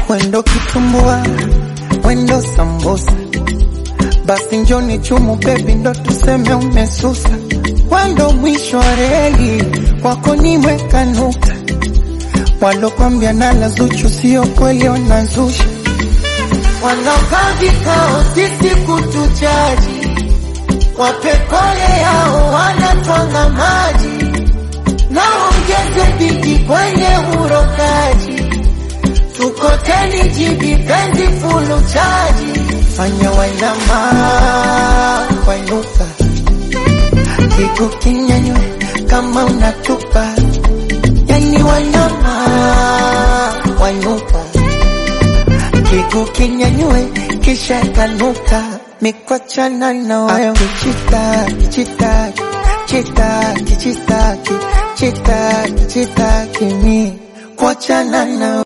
Wendo kitumbua, wendo sambusa, basi njoni chumu bebi, ndo tuseme umesusa. Wendo mwisho wa reli, kwako nimeweka nukta. Walokwambia nala Zuchu sio kweli, wanazusha. Wanakaa vikao sisi kutuchaji, wapekole yao wanatwanga maji, naongeze bidi kwenye urokaji tukoteni jibi penzi fulu chaji, fanya wainama wainuka, kigu kinyanywe kama unatupa, yani wainama wainuka, kigu kinyanywe kisha kanuka, mikwachana na wayo kichitaki chitaki chitaki chitaki chitaki chitaki mi kuachana na